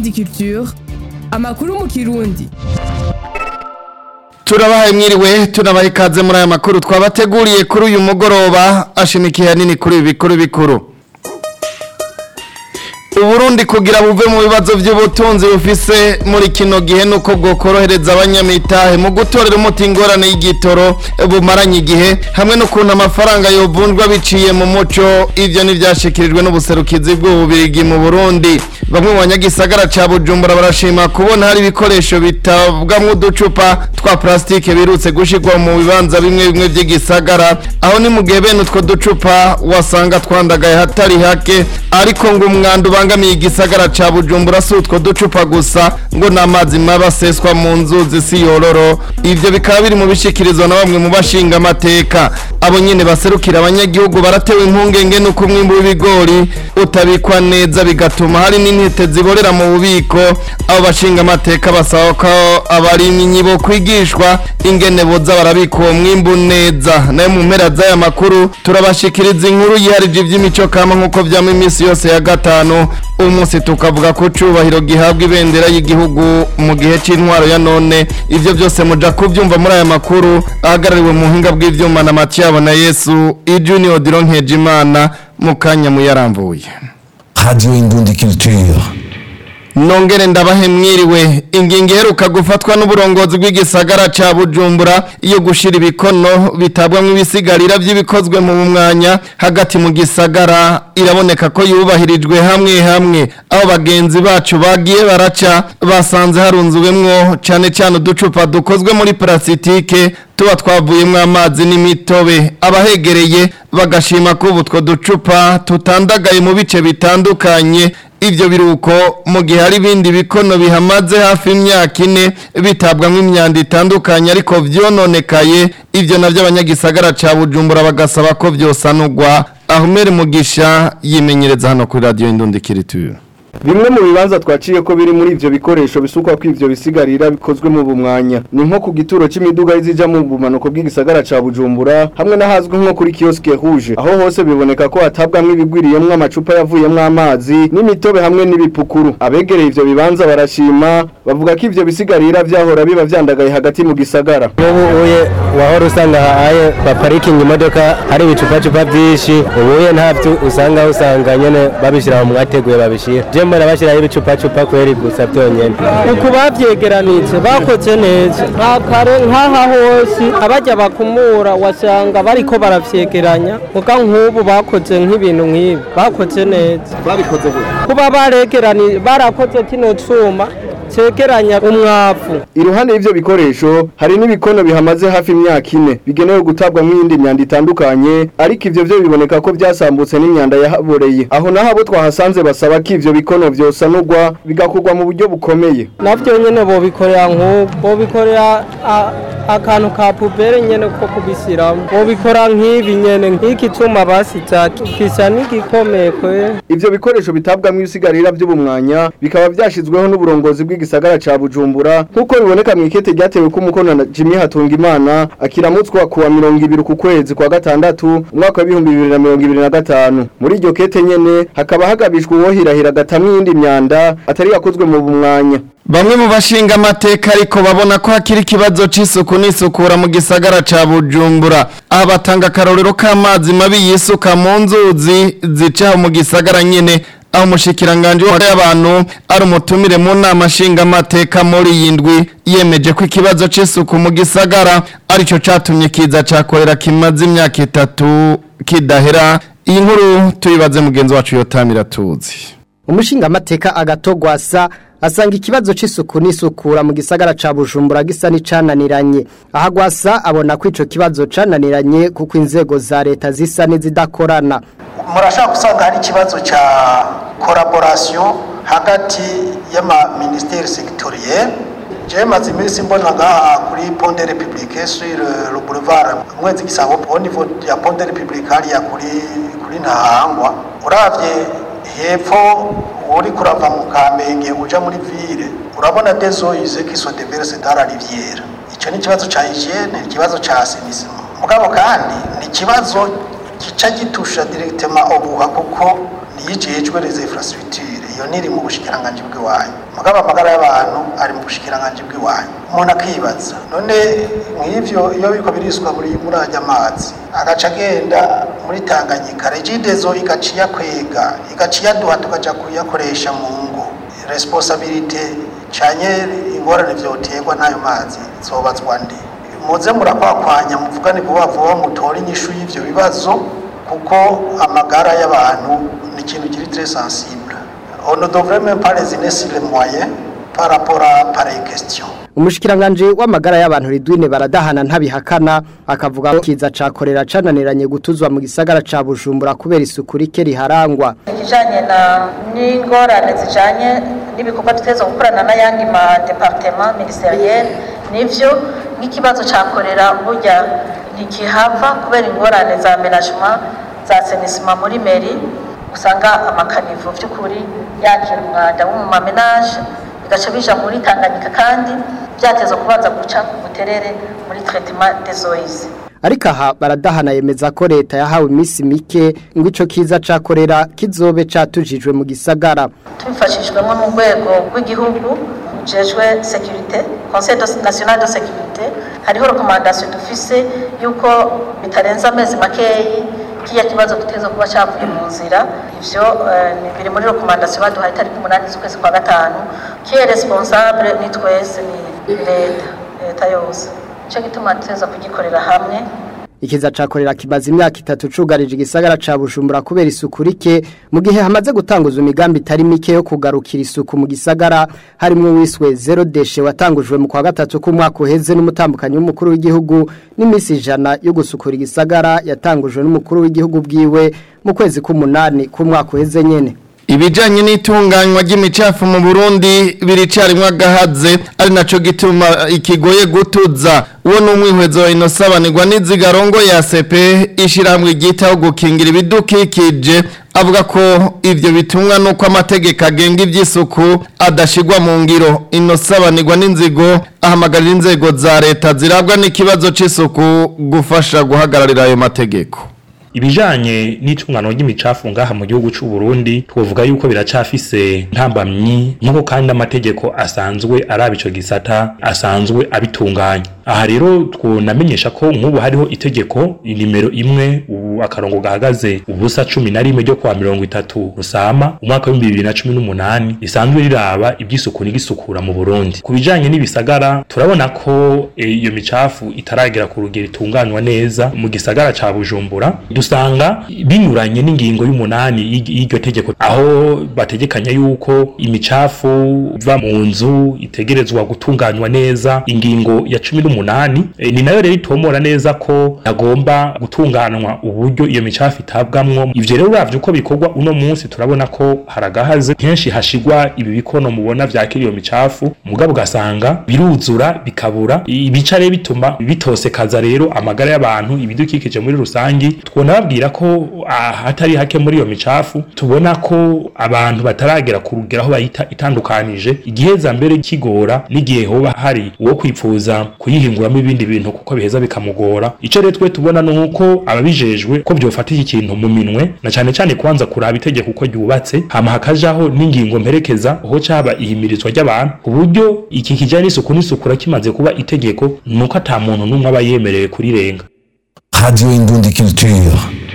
Indundi Culture amakuru mu kirundi turabahaye mwiriwe tunabaha ikaze muri aya makuru twabateguriye kuri uyu mugoroba ashimikiye hanini kuri ibi bikuru bikuru uburundi kugira buve mu bibazo by'ubutunzi bufise muri kino gihe nuko bwokorohereza abanyamitahe mu gutorera umuti ingorane y'igitoro bumaranye igihe hamwe n'ukuntu amafaranga yovunjwa biciye mu muco ivyo ntivyashikirijwe n'ubuserukizi bw'ububirigi mu burundi bamwe mu banyagisagara ca bujumbura barashima kubona hari ibikoresho bitabwamwo uducupa twa plastike birutse gushirwa mu bibanza bimwe bimwe vy'igisagara aho ni mu gihe bene utwo ducupa wasanga twandagaye hatari hake ariko ngo umwanda ubangamiye igisagara ca bujumbura si utwo ducupa gusa ngo n'amazi maba aseswa mu nzuzi si yororo ivyo bikaba biri mu bishikirizwa na bamwe mu bashinga amateka abo nyene baserukira abanyagihugu baratewe impungenge n'uko umwimbu w'ibigori utabikwa neza bigatuma hari n'intete ziborera mu bubiko abo bashinga amateka basaba ko abarimyi bo kwigishwa ingene boza barabika uwo mwimbu neza nayo mu mpera z'aya makuru turabashikiriza inkuru yiharije ivy'imico kama nk'uko vyama iminsi yose ya gatanu umunsi tukavuga ko cubahiro gihabwa ibendera y'igihugu mu gihe c'intwaro ya none ivyo byose muja kuvyumva muri aya makuru ahagarariwe mu buhinga bw'ivyuma na Matiyabo na Yesu Ijunior Dironkeje Imana mu kanya muyaramvuye Radio Indundi Culture. Nongere ndabahe mwiriwe ingingo iheruka gufatwa n'uburongozi bw'igisagara ca Bujumbura iyo gushira ibikono bitabwamwo ibisigarira vy'ibikozwe mu mwanya hagati mu gisagara iraboneka ko yubahirijwe hamwe hamwe aho bagenzi bacu bagiye baraca basanze harunzuwemwo cane cane uducupa dukozwe muri parasitike tuba twavuyemwo amazi n'imitobe abahegereye bagashima ko ubu two ducupa tutandagaye mu bice bitandukanye ivyo biruko mu gihe hari ibindi bikono bihamaze hafi imyaka ine bitabwamwo imyanda itandukanye ariko vyononekaye ivyo navyo abanyagisagara ca Bujumbura bagasaba ko vyosanurwa Ahumere Mugisha yimenyereza hano kuri radio Indundi Kiriture Bimwe mu bibanza twaciye ko biri muri ivyo bikoresho bisukwa ko ivyo bisigarira bikozwe mu bumwanya ni nko ku gituro c'imiduga izija mu bumanuko bw'igisagara ca Bujumbura hamwe n'ahazwi nko kuri kioske rouge aho hose biboneka ko hatabwamwo ibigwiriyemwo amacupa yavuyemwo amazi n'imitobe hamwe n'ibipukuru abegereye ivyo bibanza barashima bavuga ko ivyo bisigarira vyahora biba vyandagaye hagati mu gisagara ubu uye wahora usanga haye baparikinga imodoka hari ibicupacupa byinshi ubuye ntabyo usanga usanga nyene babishira mu mwateguye babishira je mbona bashiraho ibicupacupa kweri gusa byonyene uku bavyegeranije bakoze neza nta kare nk'aha hose abajya bakumura wasanga bariko baravyegeranya muga nk'ubu bakoze nk'ibintu nk'ibi bakoze neza babikoze gute kuba baregerani barakoze kino cuma cegeranya umwavu Iruhande y'ivyo bikoresho hari n'ibikono bihamaze hafi imyaka ine bigenewe gutabwamwo iyindi myanda itandukanye ariko ivyo vyo biboneka ko vyasambutse n'imyanda yahaboreye aho naho abo twahasanze basaba ko ivyo bikono vyosanurwa bigakorwa mu buryo bukomeye navyo nyene bobikorera nk'ubu bobikorera a- akantu ka pubere nyene ko kubishiramwo bobikora nk'ibi nyene nk'iki cuma basiza gisa n'igikomeye kwe ivyo bikoresho bitabwamwo ibisigarira vy'ubumwanya bikaba vyashizweho n'uburongozi bw'igisagara ca Bujumbura nk'uko biboneka mu ikete ryatewe ku mukono na Jimmy Hatungimana akiramutswa kuwa mirongo ibiri ku kwezi kwa gatandatu umwaka w'ibihumbi bibiri na mirongo ibiri na gatanu muri iryo kete nyene hakaba hagabishwa uwohirahira agatamwo iyindi myanda atari yakozwe mu bumwanya Bamwe mu bashinga amateka ariko babona ko hakiri ikibazo c'isuku n'isukura mu gisagara ca Bujumbura. Aha batanga akarorero k'amazi mabi yisuka mu nzuzi zica mu gisagara nyene aho umushikiranganje w'abantu ari umutumire mu nama nshinga amateka muri iyi ndwi yemeje ko ikibazo c'isuku mu gisagara arico catumye kiza cakorera kimaze imyaka itatu kidahera. Iyi nkuru tuyibaze mugenzi wacu yotamira tuzi. umushinga amateka agatogwasa asanga ikibazo c'isuku n'isukura mu gisagara ca Bujumbura gisa n'icananiranye aha gwasa abona ko ico kibazo cananiranye kuko inzego za leta zisa n'izidakorana murashaka gusanga hari ikibazo cya collaboration hagati y'ama-ministère sectoriel je maze iminsi mbona ngaha kuri pont de république sur le boulevard mwezi gisabo au niveau ya pont de république hariya kuri kuri ntahangwa uravye hepfo uri kurava mu kamenge uja muri ville urabona des eaux usées qui sont déversées dans la rivière ico ni ikibazo ca hygiene ikibazo ca assainissement mugabo kandi ni ikibazo gica gitusha directement obuha kuko niyijejwe les infrastructures iyo niri mu bushikiranganje bw'iwanyu mugabo amagara y'abantu ari mu bushikiranganje bw'iwanyu umuntu akibaza none nk'ivyo iyo biriko biriswa muri muri ajya amazi agaca agenda muri Tanganyika regidezo igaciya kwega igaciya duha tukaja kuyakoresha mu ngo responsabilité canye ingorane vyoterwa n'ayo mazi zobazwa nde muze murakwakwanya muvugane vuba vuba mutore inyishu y'ivyo bibazo kuko amagara y'abantu ni ikintu kiri très sensible on ne devrait même pas résigner sur les moyens par rapport à pareille question umushikiranganje w'amagara y'abantu ridwine baradahana ntabihakana akavuga ko kiza cakorera cananiranye gutuzwa mu gisagara ca Bujumbura kubera isuku rike riharangwa ikijanye na n'ingorane zijanye n'ibikorwa tuteza gukorana n'ayandi ma departement ministeriel nivyo nk'ikibazo cakorera burya ntikihava kubera ingorane za menagement za senisima muri meri usanga amakanivo vy'ukuri yakira umwanda wo mu mamenage bigaca bija muri Tanganyika kandi byateza kubanza guca ku buterere muri traitement des eaux ariko aha baradahana yemeza ko leta yahawe iminsi mike ngo ico kiza cakorera kizobe catujijwe mu gisagara tubifashijwemo n'urwego rw'igihugu rujejwe sécurité conseil national de sécurité hariho recommandation dufise yuko bitarenze amezi makeyi kiya kibazo tuteza kuba cyavuye mu nzira ivyo ni biri muri recommandation baduhaye tariki umunani z'ukwezi kwa gatanu kiye responsable ni twese ni leta leta yose cyo gituma tuteza kugikorera hamwe ikiza cakorera kimaze imyaka itatu cugarije igisagara ca Bujumbura kubera isuku rike mu gihe hamaze gutanguzwa imigambi itari mike yo kugarukira isuku mu gisagara harimwo wiswe zero deshe watangujwe mu kwa gatatu k'umwaka uheze n'umutambukanyi w'umukuru w'igihugu n'imisi ijana yo gusukura igisagara yatangujwe n'umukuru w'igihugu bwiwe mu kwezi k'umunani k'umwaka uheze nyene ibijanye n'itunganywa ry'imicafu mu Burundi biricarimwe agahaze ari naco gituma ikigoye gutuza uwo n'umwihwezo inosabanirwa n'izigarongo ya CP ishiramwe gitaho gukingira ibidukikije avuga ko ivyo bitumwa nuko amategeko agenga ivy'isuku adashigwa mu ngiro inosabanirwa n'inzigo ahamagarira inzego za leta zirabwa n'ikibazo c'isuku gufasha guhagararira ayo mategeko ibijanye n'itungano ry'imicafu ngaha mu gihugu c'u Burundi twovuga yuko biracafise ntambamyi nkuko kandi amategeko asanzwe araba ico gisata asanzwe abitunganya aha rero twonamenyesha ko nk'ubu hariho itegeko nimero imwe ubu akarongo gahagaze ubusa cumi na rimwe ryo kwa mirongo itatu rusama umwaka w'ibihumbi bibiri na cumi n'umunani risanzwe riraba iby'isuku n'igisukura mu Burundi ku bijanye n'ibisagara turabona ko iyo micafu itaragera ku rugero itunganywa neza mu gisagara ca Bujumbura dusanga binyuranye n'ingingo y'umunani y'iryo tegeko aho bategekanya yuko imicafu iva mu nzu itegerezwa gutunganywa neza ingingo ya cumi n'umunani e, ni nayo rero itomora neza ko agomba gutunganywa uburyo iyo micafu itabwamwo ivyo rero uravye uko bikorwa uno munsi turabona ko haragahaze kenshi hashigwa ibi bikono mubona vyakira iyo micafu mugabo ugasanga biruzura bikabura ibica rero bituma bitosekaza rero amagara y'abantu ibidukikije muri rusangi twona babwira ko hatari hake muri iyo micafu tubona ko abantu bataragera ku rugero aho bayita itandukanije igihe za mbere kigora n'igihe hoba hari uwo kwipfuza kuyihinguramo ibindi bintu kuko biheza bikamugora ico rero twe tubona nuko ababijejwe ko byofata iki kintu mu minwe na cane cane kubanza kuraba itegeko uko ryubatse hama hakajaho n'ingingo mperekeza aho caba ihimirizwa ry'abantu ku buryo iki kijanye n'isuku n'isukura kimaze kuba itegeko nuko ata muntu n'umwe aba yemerewe kurirenga Radio Indundi Culture.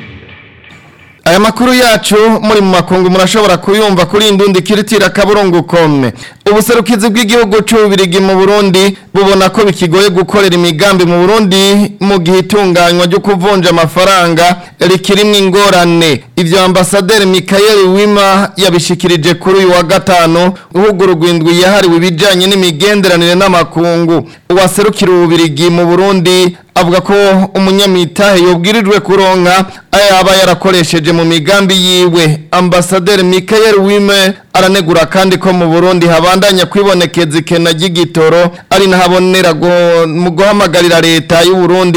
Aya makuru yacu muri mu makungu murashobora kuyumva kuri indundi kiritira kaburungu kome. Ubuserukizi bw'igihugu c'ubirigi mu Burundi bubona ko bikigoye gukorera imigambi mu Burundi mu gihe itunganywa ryo kuvunja amafaranga rikirimwe ingorane. Ivyo ambasaderi Michael Wima yabishikirije kuri uyu wa gatano uhugurugwa indwi yahariwe ibijanye n'imigenderanire n'amakungu. Uwaserukira ubirigi mu Burundi avuga ko umunyamitahe yobwirijwe kuronka ayaba yarakoresheje mu migambi yiwe ambasaderi Michael Wime aranegura kandi ko mu Burundi habandanya kwibonekeza ikena ry'igitoro ari nahabonera mu guhamagarira leta y'u Burundi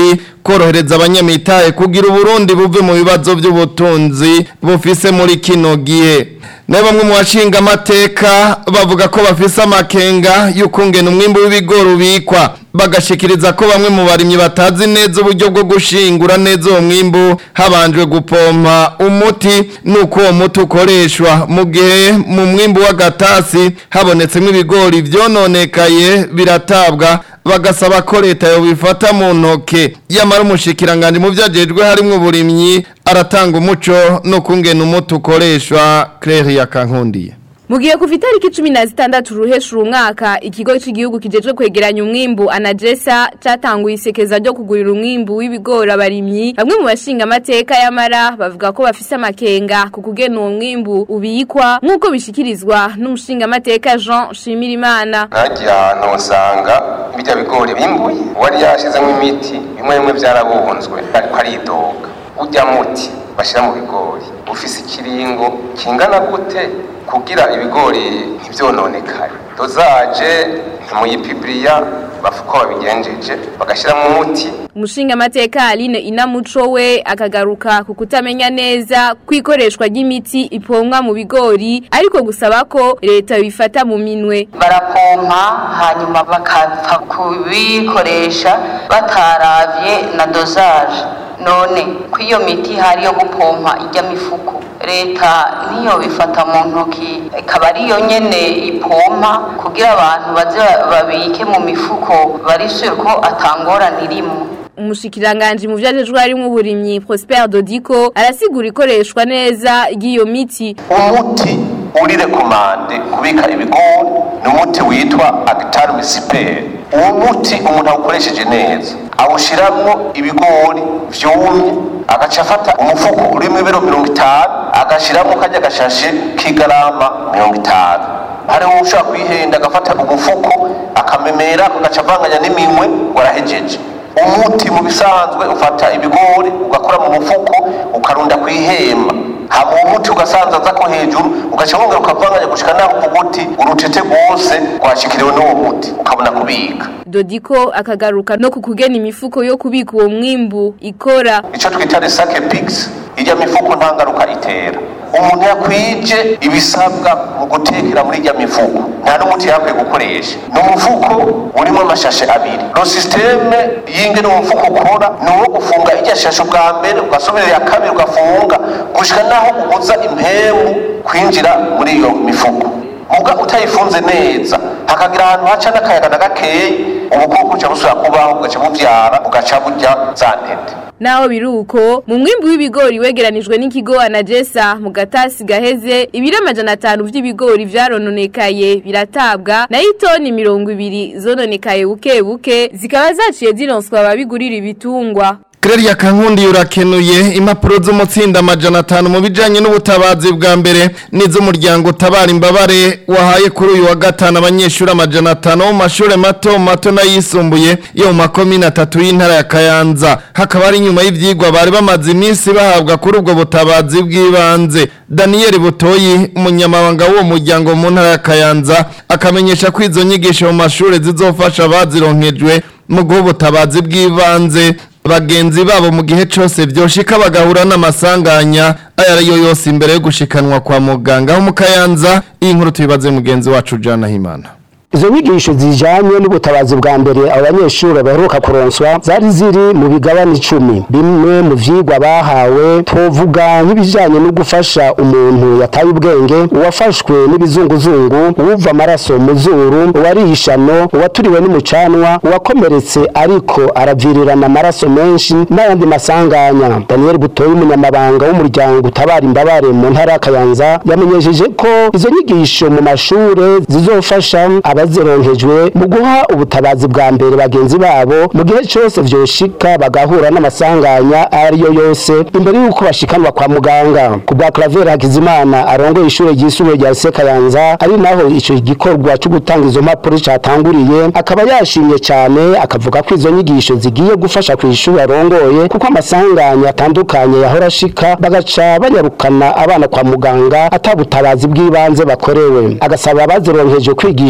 korohereza abanyamitahe kugira uburundi buve mu bibazo by'ubutunzi bufise muri kino gihe na bamwe mu bashinga amateka bavuga ko bafise amakenga y'ukungena umwimbu w'ibigori ubikwa bagashikiriza ko bamwe mu barimyi batazi neza uburyo bwo gushingura neza uwo mwimbu habanjwe gupompa umuti nuko uwo muti ukoreshwa mu gihe mu mwimbu w'agatasi habonetsemo ibigori vyononekaye biratabwa bagasaba ko leta yobifata mu ntoke yamara umushikiranganje mu vyajejwe harimwo uburimyi aratanga umuco no kungena umuti ukoreshwa Claire Yakankundiye Mugiye kuva itariki cumi na zitandatu ruhesha uyu mwaka ikigo cy'igihugu kijejwe kwegeranya umwimbu anagesa cyatanguye isekeza ryo kugurira umwimbu w'ibigori abarimyi bamwe mu bashinga amateka y'amara bavuga ko bafise amakenga ku kugena uwo mwimbu ubikwa nk'uko bishikirizwa n'umushinga amateka Jean Shimirimana ntagiye ahantu usanga bijya bigori bimbuye uwari yashizemo imiti bimwe bimwe byarabunzwe ariko aridoga ujya muti bashyira mu bigori ufise ikiringo kingana gute kugira ibigori ntibyononekare dozaje ntimuyipibiriya bafuko babigenjeje bagashyiramo umuti umushinga amateka Aline Inamuco we akagaruka ku kutamenya neza kwikoreshwa ry'imiti ipomwa mu bigori ariko gusaba ko leta bifata mu minwe barapompa hanyuma bakapfa kubikoresha bataravye na dozaje none ko iyo miti hari yo gupompa ijya mifuko leta niyo bifata mu ntoki ikaba ariyo nyene ipompa kugira abantu baze babike mu mifuko barisure ko atangorana irimo umushikiranganje mu vyajejwe harimwo uburimyi Prosper Dodiko arasigura ikoreshwa neza ry'iyo miti umuti uri rekomande kubika ibigori ni umuti witwa Actar Misper uwo muti umuntu awukoresheje neza awushiramwo ibigori vyumye agaca afata umufuko urimo ibiro mirongo itanu agashiramwo kajya gashashe k'igarama mirongo itanu hariho ushobora kwihenda agafata umufuko akamemera agaca avanganya n'iminwe ngo arahejeje umuti mu bisanzwe ufata ibigori ugakora mu mufuko ukarunda ku ihema hama uwo muti ugasanzaza ko hejuru ugaca wongera ukavanganya gushika naho uvuga urutete rwose rwashikiriwe n'uwo muti ukabona kubika Dodiko akagaruka no kukugena imifuko yo kubika uwo mwimbu ikora ico twita resake pix ijya mifuko nta ngaruka itera umuntu yakwije ibisabwa mu gutekera muri ijya mifuko nta n'umuti yakwiye gukoresha ni umufuko urimo amashashe abiri no systeme y'ingene umufuko ukora ni uwo gufunga ijya shashe ubwa mbere ugasubira iya kabiri ugafunga gushika naho ubuza impemu kwinjira muri iyo mifuko muga utayifunze neza hakagira ahantu haca n'akayaga na gakeyi ubukoko buca busubira kubaho bugaca buvyara bugaca burya za ntete Naho biruko mu mwimbu w'ibigori wegeranijwe n'ikigo Anagesa mu gatasi gaheze ibiro amajana atanu vy'ibigori vyarononekaye biratabwa na itoni mirongo ibiri zononekaye buke buke zikaba zaciye zironswa ababigurira ibitungwa Claire Kankundi urakenuye impapuro z'umutsinda amajana atanu mu bijanye n'ubutabazi bwa mbere n'iz'umuryango utabara imbabare wahaye kuri uyu wa gatanu abanyeshuri amajana atanu mu mashure mato mato n'ayisumbuye yo mu makomine atatu y'intara ya Kayanza hakaba ari nyuma y'ivyigwa bari bamaze iminsi bahabwa kuri ubwo butabazi bw'ibanze Daniel Butoyi umunyamabanga w'uwo muryango mu ntara ya Kayanza akamenyesha ko izo nyigisho mu mashure zizofasha abazironkejwe mu guha ubutabazi bw'ibanze bagenzi babo mu gihe cyose byoshika bagahura n'amasanganya aya ariyo yose imbere yo gushikanwa kwa muganga aho mu kayanza iyi nkuru tuyibaze mugenzi wacu Jana Himana izo nyigisho zijanye n'ubutabazi bwa mbere abo banyeshuri baheruka kuronswa zari ziri mu bigabane icumi bimwe mu vyigwa bahawe twovuga nk'ibijanye no gufasha umuntu yataye ubwenge uwafashwe n'ibizunguzungu uwuva amaraso mu zuru uwarihishano uwaturiwe n'umucanwa uwakomeretse ariko aravirirana amaraso menshi n'ayandi masanganya daniel butoyi umunyamabanga w'umuryango utabara imbabare mu ntara ya kayanza yamenyesheje ko izo nyigisho mu mashure zizofasha abazironkejwe mu guha ubutabazi bwa mbere bagenzi babo mu gihe cyose vyoshika bagahura n'amasanganya ariyo yose imbere y'uko bashikanwa kwa muganga ku bwa Claver Hakizimana arongoye ishure ryisumbuye rya Sekayanza ari naho ico gikorwa cyo gutanga izo mpapuro catanguriye akaba yashimye cyane akavuga ko izo nyigisho zigiye gufasha ku ishuri arongoye kuko amasanganya atandukanye yahora ashika bagaca banyarukana abana kwa muganga atabutabazi bw'ibanze bakorewe agasaba abazironkeje kwigisha bagenzi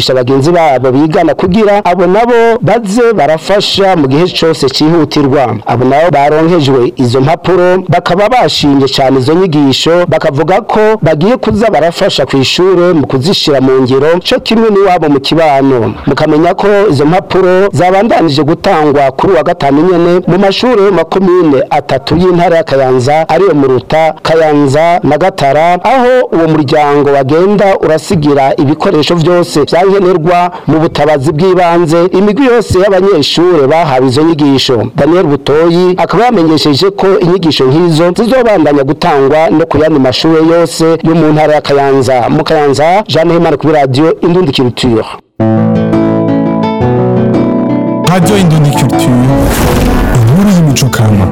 bagenzi babo bigana kugira abo nabo baze barafasha mu gihe cyose cyihutirwa abo nabo baronkejwe izo mpapuro bakaba bashimye cyane izo nyigisho bakavuga ko bagiye kuza barafasha ku ishure mu kuzishira mu ngiro cyo kimwe n'iwabo mu kibano mukamenya ko izo mpapuro zabandanije gutangwa kuri wa gatanu nyene mu mashuri yo makomine atatu y'intara ya Kayanza ariyo Muruta Kayanza na Gatara aho uwo muryango wagenda urasigira ibikoresho byose byankenerwa mu butabazi bw'ibanze imigwi yose y'abanyeshure bahawe izo nyigisho Daniel Butoyi akaba yamenyesheje ko inyigisho nk'izo zizobandanya gutangwa no ku yandi mashuri yose yo mu ntara ya Kayanza mu Kayanza Jean Hemana kuri radio Indundi Culture Radio Indundi Culture. Inkuru y'imico kama.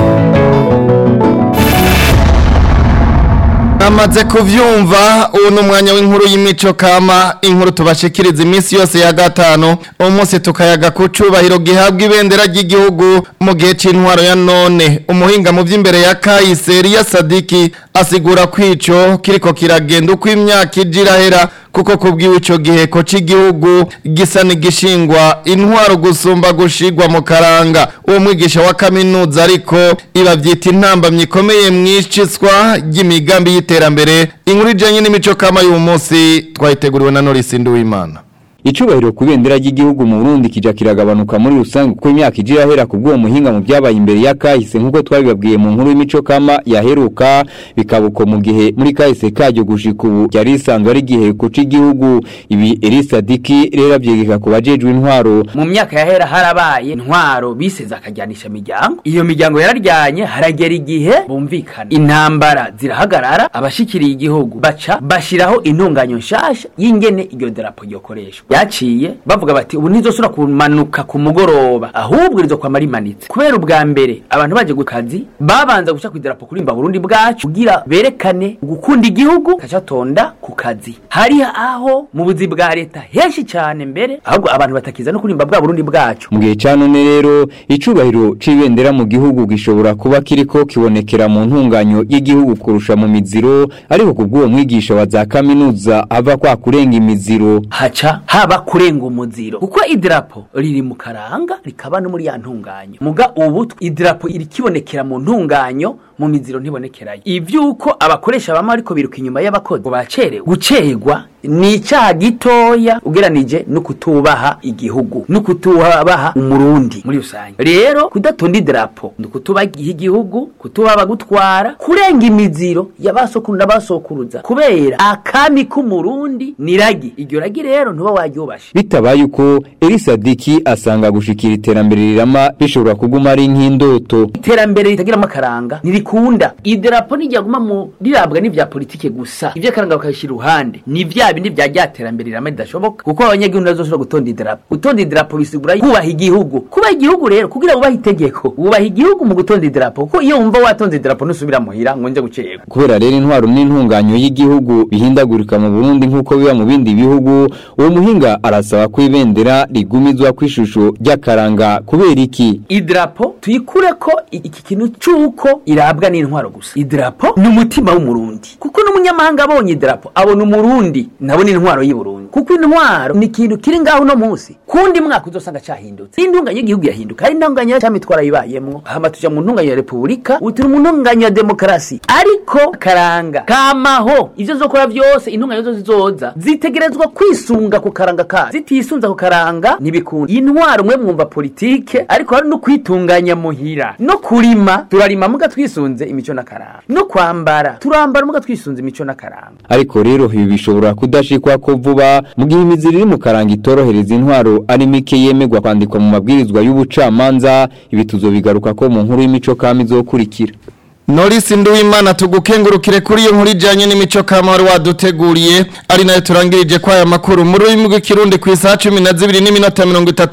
Amaze kuvyumva ubu ni umwanya w'inkuru y'imico kama inkuru tubashikiriza iminsi yose ya gatanu uwo munsi tukayaga ku cubahiro gihabwa ibendera ry'igihugu mu gihe c'intwaro ya none umuhinga mu vy'imbere ya Kayiseri ya Sadiki asigura kwico kiriko kiragenda uko imyaka ija irahera kuko kubwiwe ico giheko c'igihugu gisa n'igishingwa intwaro gusumba gushigwa mu karanga uwo mwigisha wa kaminuza ariko iba vyita intambamyi ikomeye mwiciswa ry'imigambi y'iterambere inkuru ijanye n'imico kama y'uwo munsi twayiteguriwe na Norris Nduwimana Icubahiro ku bendera ry'igihugu mu Burundi kija kiragabanuka muri rusange kuko imyaka ijira hera kubwo muhinga mu byabaye imbere ya kahise nkuko twabibabwiye mu nkuru y'imico kama yaheruka bikabuko mu gihe muri kahise kajyo gushika ubu yari isanzwe ari gihe kuca igihugu ibi Elisa Diki rero avyegeka ku bajejwe intwaro mu myaka yahera harabaye intwaro biseze akajyanisha imiryango iyo miryango yararyanye haragera igihe bumvikana intambara zirahagarara abashikiriye igihugu baca bashiraho intunganyo nshasha y'ingene iryo darapo ryokoreshwa yaciye bavuga bati ubu ntizosubira kumanuka ku mugoroba ahubwo rizo kwama rimanitse kubera ubwa mbere abantu baje ku kazi babanza guca kwidarapo kurimba Burundi bwacu kugira berekane gukunda igihugu kacatonda ku kazi hari aho mu buzi bwa leta henshi cyane mbere ahubwo abantu batakiza no kurimba bwa Burundi bwacu mu gihe ca none rero icubahiro c'ibendera mu gihugu gishobora kuba kiriko kibonekera mu ntunganyo y'igihugu kurusha mu miziro ariko kubw'uwo mwigisha wa za kaminuza ava kwa kurenga imiziro haca haba kurenga umuziro kuko idirapo riri mu karanga rikaba no muri ya ntunganyo muga ubu idirapo iri kibonekera mu ntunganyo mu miziro ntibonekerayo ivyuko abakoresha bamwe ariko biruka inyuma y'abakozi ngo bacerewe gucerwa ni icyaha gitoya ugeranije no kutubaha igihugu no kutubaha umurundi muri rusange rero kudatonda idarapo ni kutubaha igihugu kutubaha abagutwara kurenga imiziro y'abasokuru n'abasokuruza kubera akami k'umurundi ni ragi iryo ragi rero ntuba waryubashe bitabaye uko Elisa Diki asanga gushikira iterambere rirama bishobora kuguma ari nk'indoto iterambere ritagiramo akaranga ntirikunda idarapo ntiryaguma mu rirabwa n'ivya politike gusa ivyo akaranga bakabishyira iruhande ni vya bindi vya ryaterambere rirama ridashoboka kuko abanyagihugu nazoshobora gutonda idarapo gutonda idarapo bisigura kubaha igihugu kubaha igihugu rero kugira wubahe itegeko wubaha igihugu mu gutonda idarapo kuko iyo wumva watonze idarapo ntusubira muhira ngo nje gucerwa kubera rero intwaro n'intunganyo y'igihugu bihindagurika mu Burundi nk'uko biba mu bindi bihugu uwo muhinga arasaba ko ibendera rigumizwa ku ishusho ry'akaranga kubera iki idarapo tuyikure ko iki kintu c'uko irabwa n'intwaro gusa idarapo ni umutima w'umurundi kuko n'umunyamahanga abonye idarapo abona umurundi nabo ni intwaro y'i Burundi kuko intwaro ni ikintu kiri ngaho no munsi kundi mwaka uzosanga cahindutse intunganya y'igihugu yahinduka ari intunganya ya mitwara yibayemwo hama tuja mu ntunganya ya repubulika uti mu ntunganya ya demokarasi ariko karanga kamaho ivyo zokora vyose intunganya zose zizoza zitegerezwa kwisunga ku karanga kazo zitisunza ku karanga ntibikunda intwaro mwe mwumva politike ariko hari no kwitunganya muhira no kurima turarima muga twisunze imico n'akaranga no kwambara turambara muga twisunze imico n'akaranga ariko rero ibi bishobora kudashikwa ko vuba mu gihe imiziri iri mu karanga itorohereza intwaro ari mike yemegwa kwandikwa mu mabwirizwa y'ubucamanza ibi tuzobigaruka ko mu nkuru y'imico kama izokurikira Norisi Nduwimana tugukengurukire kuri iyo nkuru ijanye n'imico kama wari waduteguriye ari nayo turangirije kwa aya makuru mu rurimi rw'ikirundi ku isaha 12 n'iminota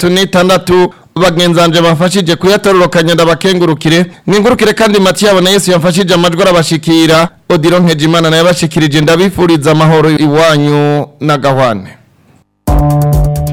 36 bagenzanje bafashije kuyatororokanya ndabakengurukire mwingurukire kandi Mathieu na Yesu yamfashije amajwi arabashikira Odilo Nkejimana naye abashikirije ndabifuriza amahoro iwanyu na gahwane